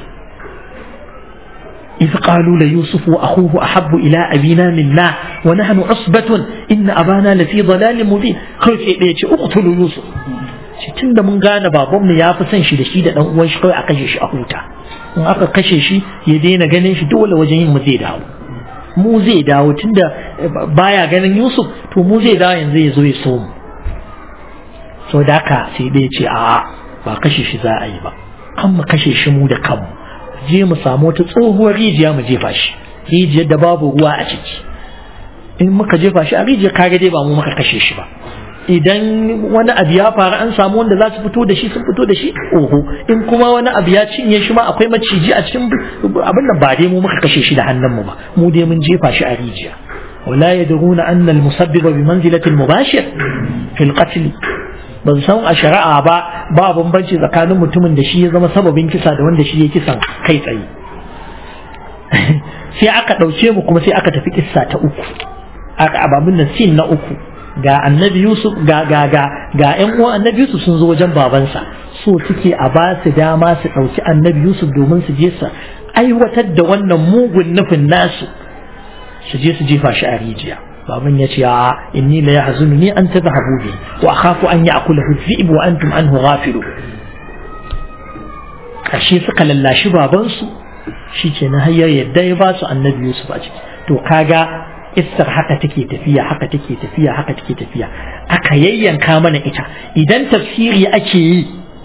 إذ قالوا ليوسف وأخوه أحب إلى أبينا منا ونحن عصبة إن أبانا لفي ضلال مبين قال سيدي اقتلوا يوسف tun da mun gane babanmu ya fi son shi da shi da ɗan uwan shi kawai a kashe shi a huta in aka kashe shi ya daina ganin shi dole wajen yin mu zai dawo mu zai dawo tunda baya ganin Yusuf to mu zai dawo yanzu ya zo ya so mu so da haka sai dai ce a ba kashe shi za a yi ba kan mu kashe shi mu da kanmu je mu samu wata tsohuwar rijiya mu jefa shi rijiyar da babu ruwa a ciki in muka jefa shi a rijiyar kaga dai ba mu muka kashe shi ba idan wani abu ya faru an samu wanda za su fito da shi sun fito da shi oho in kuma wani abu ya cinye shi ma akwai maciji a cikin abin nan ba dai mu muka kashe shi da hannunmu ba mu dai mun jefa shi a rijiya ولا يدرون أن المسبب بمنزلة المباشر في القتل ban san a shari'a ba ba bambanci tsakanin mutumin da shi ya zama sababin kisa da wanda shi ya kisan kai tsaye sai aka ɗauke mu kuma sai aka tafi kissa ta uku aka ababin nan sin na uku ga annabi yusuf ga ga ga ga ƴan uwan annabi yusuf sun zo wajen babansa so suke a ba su dama su ɗauki annabi yusuf domin su je su aiwatar da wannan mugun nufin nasu su je su jefa shi a rijiya baban ya ce a inni la yahzununi an tadhhabu bi wa akhafu an ya'kulahu dhi'b wa antum anhu ghafilu kashe suka lallashi babansu shikenan har ya yadda ya ba su annabi Yusuf a ciki to kaga istar haka take tafiya haka take tafiya haka take tafiya aka yayyanka mana ita idan tafsiri ake yi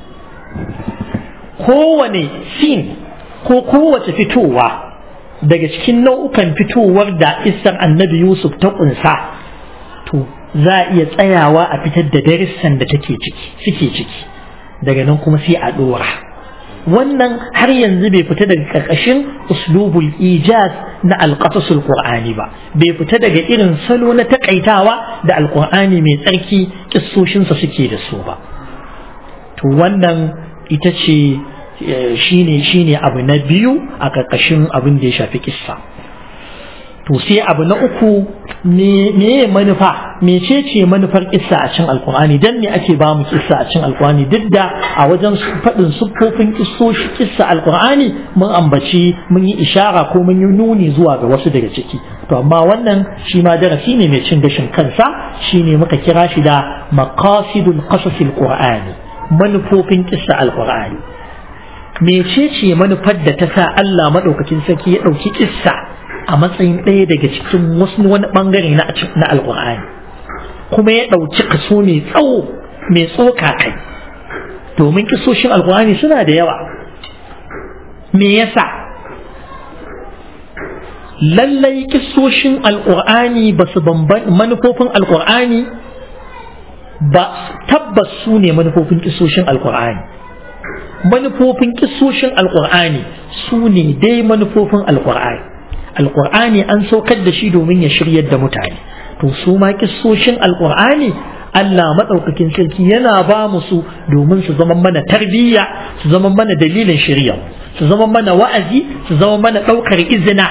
kowane sin ko kowace fitowa daga cikin nau'ukan fitowar da isar annabi Yusuf ta kunsa to za a iya tsayawa a fitar da darussan da take ciki suke ciki daga nan kuma sai a dora wannan har yanzu bai fita daga ƙarƙashin uslubul ijaz na alƙasasul qur'ani ba bai fita daga irin salo na takaitawa da alƙur'ani mai tsarki kissoshinsa suke da su ba to wannan ita ce shine shine abu na biyu a ƙarƙashin abin da ya shafi kissa to sai abu na uku me manufa mece ce manufar kissa a cin alkur'ani dan ne ake ba mu kissa a cin alkur'ani duk da a wajen faɗin siffofin kissoshi kissa alkur'ani mun ambaci mun yi ishara ko mun yi nuni zuwa ga wasu daga ciki to amma wannan shi ma darasi ne mai cin gashin kansa shine muka kira shi da maqasidul qasasil qur'ani manufofin kissa alkur'ani mece ce manufar da ta sa Allah madaukakin sarki ya ɗauki kissa a matsayin ɗaya daga cikin wasu wani ɓangare na na alƙur'ani kuma ya ɗauki kaso mai tsawo mai tsoka kai domin kisoshin alƙur'ani suna da yawa me yasa lallai kisoshin alƙur'ani ba su bamban manufofin alƙur'ani ba tabbas su ne manufofin kisoshin alƙur'ani manufofin kisoshin alƙur'ani su ne dai manufofin alƙur'ani alƙur'ani an saukar da shi domin ya shiryar da mutane to su ma kissoshin alƙur'ani Allah maɗaukakin sarki yana ba mu su domin su zama mana tarbiyya su zama mana dalilin shirya su zama mana wa'azi su zama mana ɗaukar izina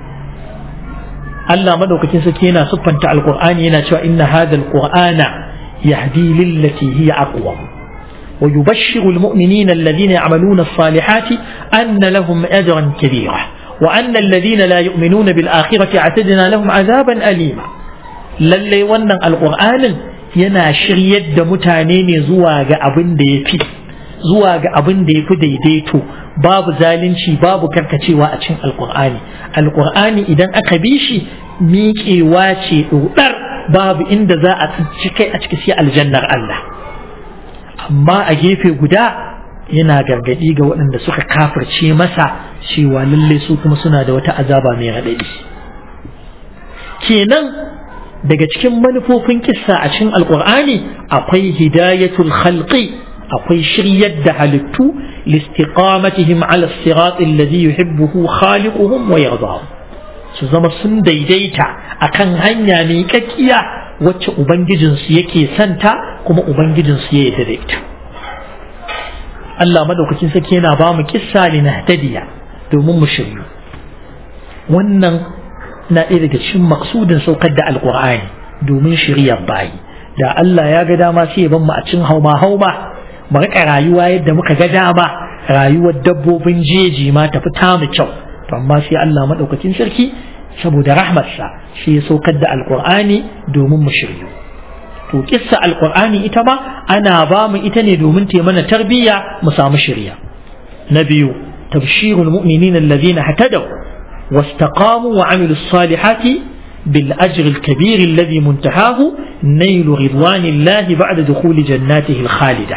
Allah maɗaukakin sarki yana siffanta alƙur'ani yana cewa inna hadha alqur'ana yahdi lillati hiya aqwam ويبشر المؤمنين الذين يعملون الصالحات أن لهم أجرا كبيرا وأن الذين لا يؤمنون بالآخرة اعتدنا لهم عذابا أليما lallai wannan alƙur'anin yana shiryar da mutane ne zuwa ga abin da ya fi zuwa ga abin da ya fi daidaito babu zalunci babu karkacewa a cikin alƙur'ani alƙur'ani idan aka bi shi miƙewa ce ɗoɗar babu inda za a ci kai a ciki sai aljannar Allah amma a gefe guda yana gargaɗi ga waɗanda suka kafirce masa cewa lalle su kuma suna da wata azaba mai raɗaɗi kenan daga cikin manufofin kissa a cikin alƙur'ani akwai hidayatul khalqi akwai shiryar da halittu listiqamatihim ala sirat alladhi yuhibbuhu khaliquhum wa yardahu su zama sun daidaita akan hanya mai kakkiya wacce ubangijinsu yake santa kuma ubangijinsu ya yarda da ita Allah madaukakin sarki yana ba mu kissa li nahtadiya domin mu shiryu wannan na ɗaya daga cikin maksudin saukar da alqur'ani domin shiryar bayi da Allah ya ga dama sai ya ban mu a cikin hauma hauma mu rika rayuwa yadda muka ga dama rayuwar dabbobin jeji ma tafi ta mu kyau to amma sai Allah madaukakin sarki saboda rahmarsa shi ya saukar da alqur'ani domin mu shiryu to kissa alqur'ani ita ma ana ba mu ita ne domin ta mana tarbiyya mu samu shirya na biyu tabshirul mu'minin alladhina hatadaw واستقاموا وعملوا الصالحات بالأجر الكبير الذي منتهاه نيل رضوان الله بعد دخول جناته الخالدة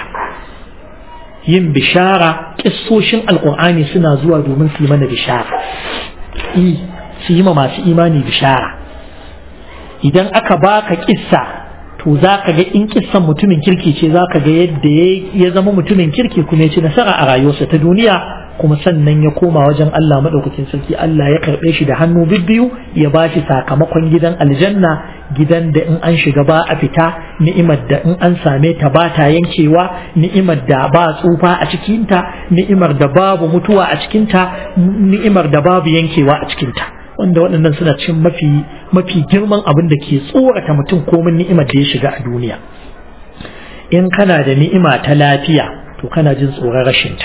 yin bishara kissoshin alkur'ani suna zuwa domin su yi mana bishara su yi ma masu imani bishara idan aka baka kissa to za ka ga in kissan mutumin kirki ce za ka ga yadda ya zama mutumin kirki kuma ya ci nasara a rayuwarsa ta duniya kuma sannan ya koma wajen Allah maɗaukakin sarki Allah ya karɓe shi da hannu bibbiyu ya ba shi sakamakon gidan aljanna gidan da in an shiga ba a fita ni'imar da in an same ta ba ta yankewa ni'imar da ba tsufa a cikinta ni'imar da babu mutuwa a cikinta ni'imar da babu yankewa a cikinta wanda waɗannan suna cin mafi mafi girman abin da ke tsorata mutum komin ni'imar da ya shiga a duniya in kana da ni'ima ta lafiya to kana jin tsoron rashinta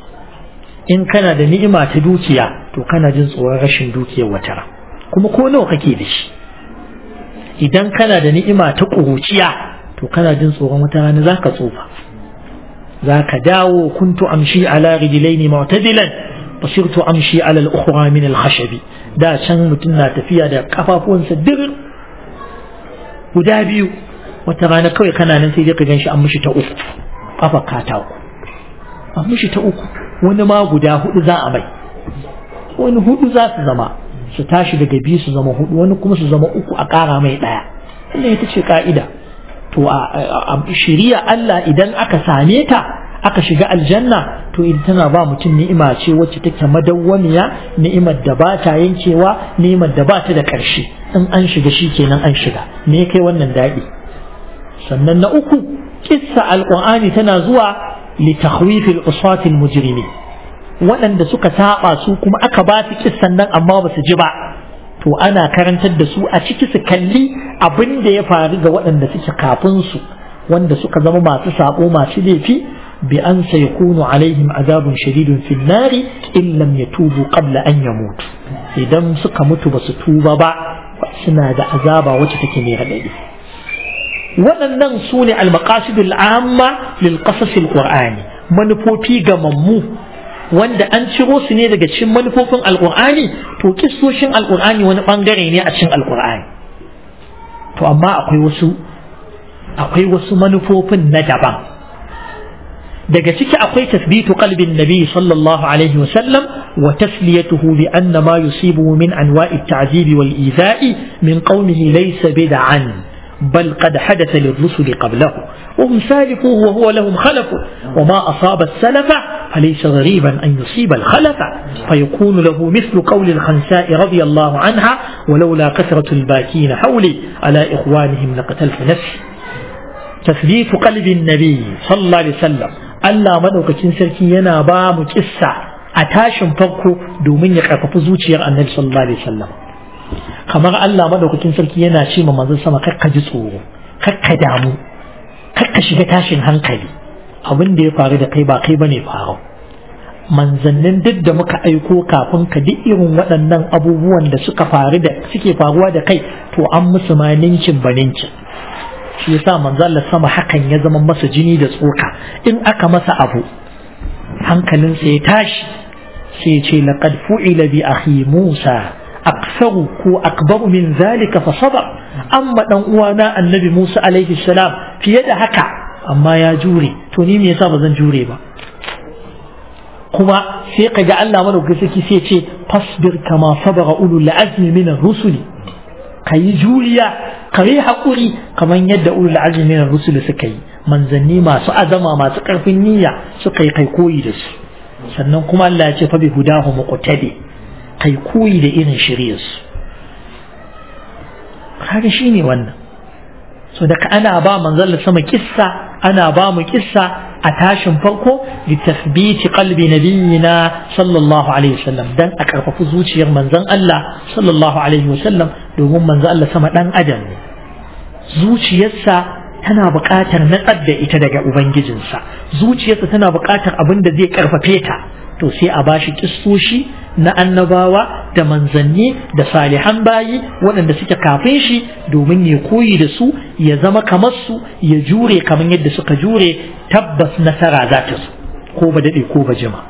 in kana da ni'ima ta dukiya to kana jin tsoron rashin dukiyar watara kuma ko nawa kake da shi idan kana da ni'ima ta ƙuruciya to kana jin tsoron wata rana za ka tsufa za ka dawo kuntu amshi ala rijlaini mu'tadilan basirtu amshi ala al-ukhra min al-khashabi da can mutum na tafiya da kafafuwansa dir guda biyu wata rana kawai kana nan sai dai ka ganshi an mishi ta uku kafa katako an mishi ta uku wani ma guda hudu za a mai wani hudu za su zama su tashi daga biyu su zama hudu wani kuma su zama uku a ƙara mai ɗaya wannan ita ce ka'ida to a shiriya Allah idan aka same ta aka shiga aljanna to idan tana ba mutum ni'ima ce wacce take madawwamiya ni'imar da ba ta yankewa ni'imar da ba ta da ƙarshe in an shiga shi kenan an shiga me kai wannan daɗi sannan na uku kissa alqur'ani tana zuwa li takhwifil usatil mujrimin waɗanda suka saba su kuma aka ba su kissan nan amma ba su ji ba to ana karantar da su a ciki su kalli abin da ya faru ga waɗanda suke kafin su wanda suka zama masu sabo masu laifi bi an sayakunu alaihim azabun shadidun fin nari in lam yatubu qabla an yamutu idan suka mutu ba su tuba ba suna da azaba wacce take mai radadi waɗannan su ne al-maqasidul amma lil qasasil qur'ani manufofi ga mammu wanda an ciro su ne daga cikin manufofin alkur'ani to kissoshin alkur'ani wani bangare ne a cikin alkur'ani to amma akwai wasu akwai wasu manufofin na daban daga ciki akwai tasbitu qalbin nabi sallallahu alaihi wa sallam wa tasliyatuhu bi anna ma yusibuhu min anwa'i at-ta'zib wal iza'i min qawmihi laysa bid'an بل قد حدث للرسل قبله وهم سالفوه وهو لهم خلف وما أصاب السلف فليس غريبا أن يصيب الخلف فيكون له مثل قول الخنساء رضي الله عنها ولولا كثرة الباكين حولي على إخوانهم لقتلت نفسي تثبيت قلب النبي صلى الله عليه وسلم ألا مدوك تنسلكي ينا بام كسا أتاشم فرقه دومين يقرف زوجير النبي صلى الله عليه وسلم kamar Allah madaukakin sarki yana ce ma manzon sama kakka ji tsoro kakka damu kakka shiga tashin hankali abin da ya faru da kai ba kai bane faru manzannin duk da muka aiko kafin ka duk irin waɗannan abubuwan da suka faru da suke faruwa da kai to an musu ma ninkin ba ninkin shi yasa manzo Allah sama hakan ya zama masa jini da tsoka in aka masa abu hankalinsa ya tashi sai ya ce laqad fu'ila bi akhi Musa aksaru ko akbaru min zalika fa sabar amma dan uwana annabi Musa alaihi salam fiye da haka amma ya jure to ni me yasa ba zan jure ba kuma sai kaga Allah madaukakin sarki sai ce fasbir kama sabara ulul azmi min ar-rusuli kayi juriya kayi hakuri kamar yadda ulul azmi min ar-rusuli suka yi manzanni masu azama masu karfin niyya suka yi kai koyi da su sannan kuma Allah ya ce fa bi hudahu muqtadi kai koyi da irin shiryarsu kaga shi ne wannan so daga ana ba manzon sama kissa ana ba mu kissa a tashin farko li tasbiti qalbi nabiyina sallallahu alaihi wasallam dan a karfafi zuciyar manzon Allah sallallahu alaihi wasallam domin manzon Allah sama dan adam ne zuciyarsa tana buƙatar natsar da ita daga ubangijinsa zuciyarsa tana buƙatar abin da zai karfafe ta to sai a bashi kissoshi na annabawa da manzanni da salihan bayi waɗanda suke kafin shi domin ya koyi da su ya zama kamar su ya jure kamar yadda suka jure tabbas nasara za ta zo ko ba daɗe ko ba jima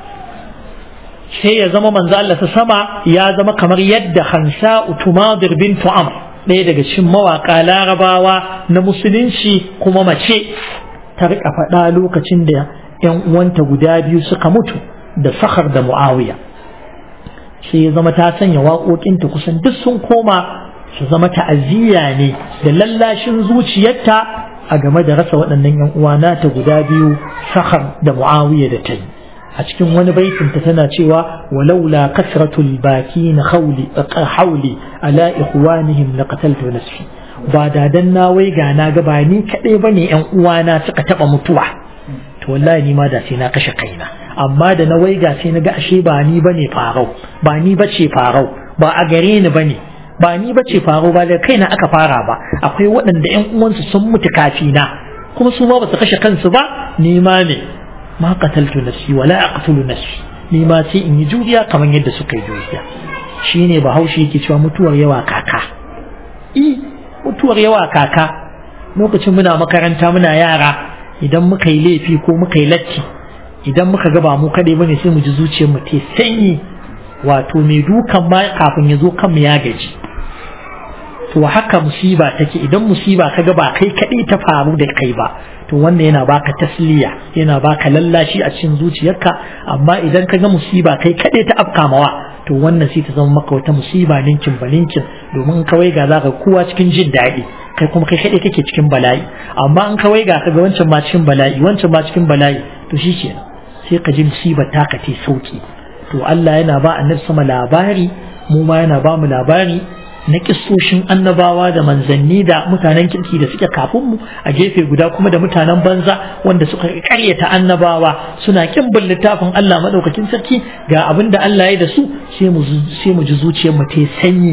sai ya zama manzo Allah ta sama ya zama kamar yadda Hansa Utumadir bintu Amr ɗaya daga cikin mawaƙa larabawa na musulunci kuma mace ta riƙa faɗa lokacin da 'yan uwanta guda biyu suka mutu da sakhar da mu'awiya sai ya zama ta sanya waƙoƙinta kusan duk sun koma su zama ta'aziyya ne da lallashin zuciyarta a game da rasa waɗannan yan uwa nata guda biyu sakhar da mu'awiya da ta yi a cikin wani baitinta tana cewa walaula kasratul baki na hauli hauli ala ikhwanihim laqataltu nafsi ba da dan na wai ga na ga ba ni kadai bane yan uwana suka taba mutuwa to wallahi ni ma da sai na kashe kaina amma da na waiga sai na ga ashe ba ni bane farau ba ni bace farau ba a gare ni bane ba ni bace farau ba da kaina aka fara ba akwai waɗanda ƴan uwansu sun mutu kafina kuma su ma ba su kashe kansu ba ni ma ne ma qataltu nafsi wala aqtulu nafsi ni ma sai in yi juriya kamar yadda suka yi juriya shine bahaushe yake cewa mutuwar yawa kaka i mutuwar yawa kaka lokacin muna makaranta muna yara idan muka yi laifi ko muka yi latti idan muka ga ba mu kaɗai bane sai mu ji zuciyar mu ta sanyi wato mai dukan ma kafin ya zo kanmu ya gaji to haka musiba take idan musiba ka ga ba kai kaɗai ta faru da kai ba to wannan yana baka tasliya yana baka lallashi a cikin zuciyarka amma idan ka ga musiba kai kaɗai ta afkamawa to wannan sai ta zama maka wata musiba ninkin ba ninkin domin kawai ga zaka kowa cikin jin daɗi kai kuma kai kaɗai kake cikin bala'i amma in kawai ga ka ga wancan ma cikin bala'i wancan ma cikin bala'i to shi kenan sai ka ji musibar taka ta sauki to Allah yana ba annabi sama labari mu ma yana ba mu labari na kissoshin annabawa da manzanni da mutanen kirki da suke kafin mu a gefe guda kuma da mutanen banza wanda suka karyata annabawa suna kin bin littafin Allah madaukakin sarki ga abin da Allah ya da su sai mu sai mu ji zuciyar mu ta sanyi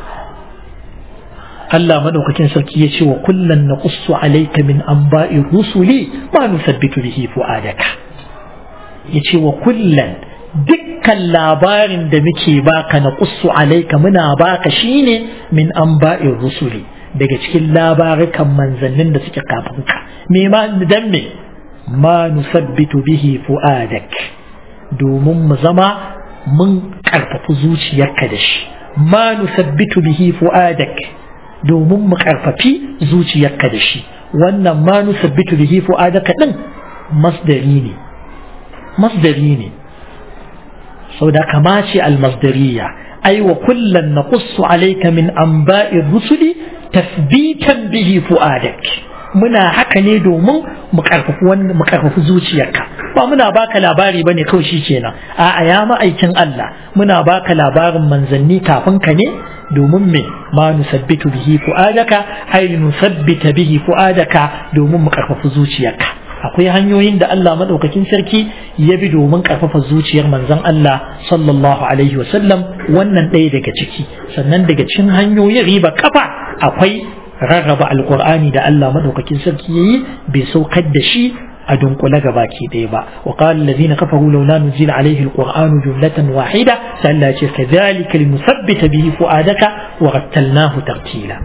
Allah madaukakin sarki ya ce wa kullan naqussu alayka min anba'i rusuli ma nusabbitu bihi fu'adaka ya ce wa kullan dukkan labarin da muke baka na qussu alayka muna baka shine min anba'i rusuli daga cikin labarukan manzannin da suke kafin ka me ma dan me ma nusabbitu bihi fu'adak domin mu zama mun karfafi zuciyarka da shi ma nusabbitu bihi fu'adak domin mu karfafi zuciyarka da shi wannan ma nusabbitu bihi fu'adaka din masdari ne masdari ne saboda kama ce almasdariya ai wa kullan naqussu alayka min anba'i rusuli tasbitan bihi fu'adak muna haka ne domin mu karfafi wannan mu karfafi zuciyarka ba muna baka labari bane kawai shikenan a'a ya ma'aikin Allah muna baka labarin manzanni kafin ka ne domin me ma nusabbitu bihi fu'adaka ai nusabbita bihi fu'adaka domin mu karfafi zuciyarka akwai hanyoyin da Allah madaukakin sarki ya bi domin karfafa zuciyar manzon Allah sallallahu alaihi wasallam wannan ɗaya daga ciki sannan daga cikin hanyoyin riba kafa akwai rarraba alqur'ani da Allah madaukakin sarki yayi bai saukar da shi a dunkule ga baki ɗaya ba wa qala allazina kafaru laula nuzila alaihi alqur'anu jumlatan wahida sai Allah ya ce kadhalika linusabbita bihi fuadaka wa rattalnahu tartila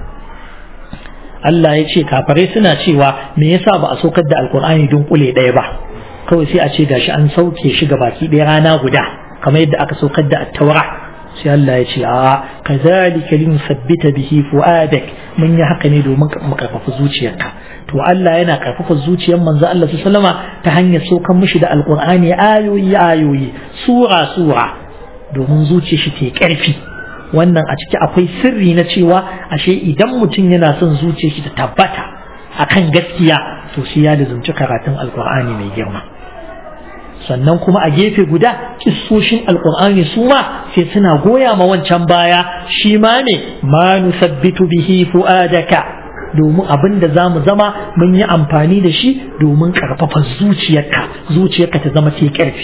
Allah ya ce kafare suna cewa me yasa ba a saukar da alkur'ani dunkule ɗaya ba kawai sai a ce gashi an sauke shi ga baki ɗaya rana guda kamar yadda aka saukar da attaura sai Allah ya ce a kazalika lin sabbita bihi fuadak mun yi haka ne domin mu karfafa zuciyarka to Allah yana karfafa zuciyar manzo Allah sallama ta hanyar saukan mishi da alkur'ani ayoyi ayoyi sura sura domin zuciyar shi ta karfi wannan a ciki akwai sirri na cewa ashe idan mutum yana son zuciyar shi ta tabbata akan gaskiya to sai ya lizumci karatun alkur'ani mai girma sannan kuma a gefe guda kissoshin alkur'ani su ma sai suna goya ma wancan baya shi ma ne ma nusabbitu bihi fu'adaka domin abin da za mu zama mun yi amfani da shi domin ƙarfafa zuciyarka zuciyarka ta zama ta ƙarfi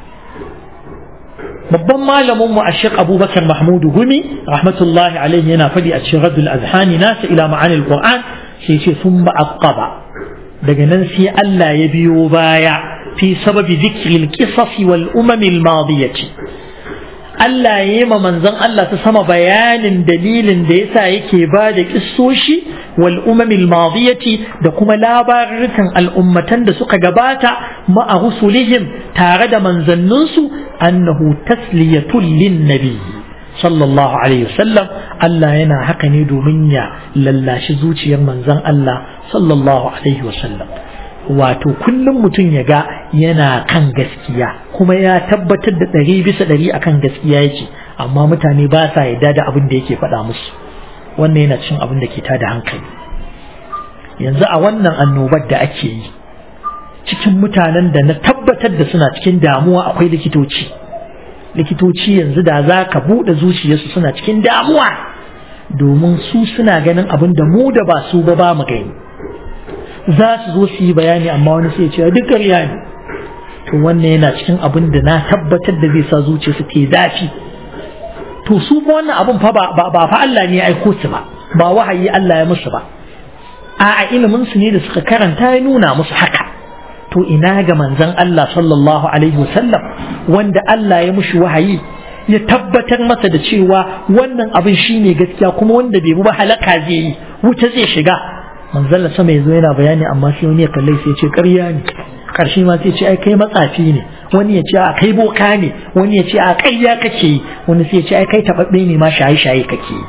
babban malamin mu Sheikh Abubakar Mahmudu Gumi rahmatullahi alaihi yana faɗi a cikin Radul Azhani nasa ila ma'anil Qur'an sai ce sun aqaba daga nan sai Allah ya biyo baya fi sababi dhikril qisas wal umam al madiyati Allah ya yi ma manzon Allah ta sama bayanin dalilin da yasa yake ba da kissoshi wal umamil madiyati da kuma labarukan al'ummatan da suka gabata ma'a rusulihim tare da manzanninsu annahu tasliyatul lin nabi sallallahu alaihi wasallam Allah yana haka ne domin ya lallashi zuciyar manzon Allah sallallahu alaihi wasallam wato kullum mutum ya ga yana kan gaskiya kuma ya tabbatar da ɗari bisa ɗari akan gaskiya yake amma mutane ba sa yarda da abin da yake faɗa musu wannan yana cin abin da ke tada hankali yanzu a wannan annobar da ake yi cikin mutanen da na tabbatar da suna cikin damuwa akwai likitoci likitoci yanzu da za ka buɗe zuciyarsu suna cikin damuwa domin su suna ganin abin da mu da ba su ba ba mu gani za su zo su yi bayani amma wani sai ce duk ƙarya ne to wannan yana cikin abin da na tabbatar da zai sa zuciyarsu ta zafi to su fa wannan abin fa ba fa Allah ne ya aiko su ba ba wahayi Allah ya musu ba a ilimin su ne da suka karanta ya nuna musu haka to ina ga manzon Allah sallallahu alaihi wasallam wanda Allah ya mushi wahayi ya tabbatar masa da cewa wannan abin shine gaskiya kuma wanda bai ba halaka zai yi wuta zai shiga manzon Allah sama yazo yana bayani amma sai wani ya kalle sai ya ce ƙarya ne karshe ma sai ce ai kai matsafi ne wani ya ce a kai boka ne wani ya ce a ƙarya kake yi wani sai ya ce ai kai tababbe ne ma shaye shaye kake yi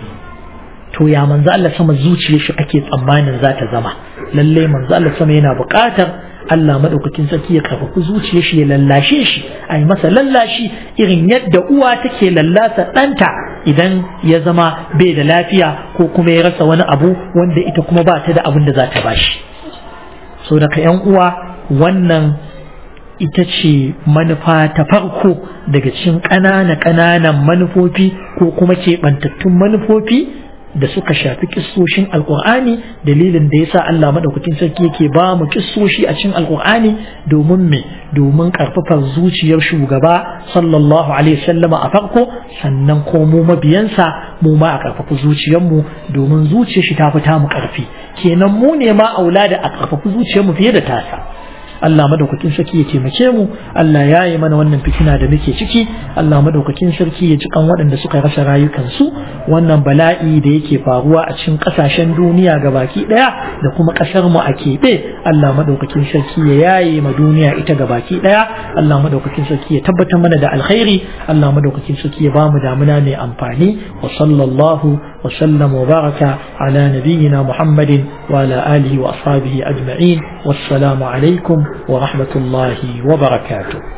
to ya manzo Allah sama zuciyar shi ake tsammanin za ta zama lalle manzo Allah sama yana buƙatar Allah madaukakin sarki ya karfafi zuciyar shi ya lallashe shi a yi masa lallashi irin yadda uwa take lallasa ɗanta idan ya zama bai da lafiya ko kuma ya rasa wani abu wanda ita kuma ba ta da abin da za ta bashi so daga yan uwa wannan ita ce manufa ta farko daga cikin ƙanana ƙananan manufofi ko kuma keɓantattun manufofi da suka shafi kissoshin alkur'ani dalilin da yasa Allah madaukakin sarki yake ba mu kissoshi a cikin alkur'ani domin me domin karfafar zuciyar shugaba sallallahu alaihi wasallam a farko sannan ko mu mabiyansa mu ma a karfafa zuciyar mu domin zuciyar shi ta fita mu karfi kenan mu ne ma aula da a karfafa zuciyar mu fiye da tasa Allah madaukakin sarki ya taimake mu Allah ya yi mana wannan fitina da muke ciki Allah madaukakin sarki ya ci kan waɗanda suka rasa rayukansu wannan bala'i da yake faruwa a cikin ƙasashen duniya gabaki ɗaya da kuma ƙasar mu a keɓe Allah madaukakin sarki ya yaye ma duniya ita gabaki ɗaya Allah madaukakin sarki ya tabbatar mana da alkhairi Allah madaukakin sarki ya bamu damuna mai amfani wa sallallahu wa sallam wa baraka ala nabiyyina Muhammadin wa ala alihi wa ashabihi ajma'in wassalamu alaikum ورحمة الله وبركاته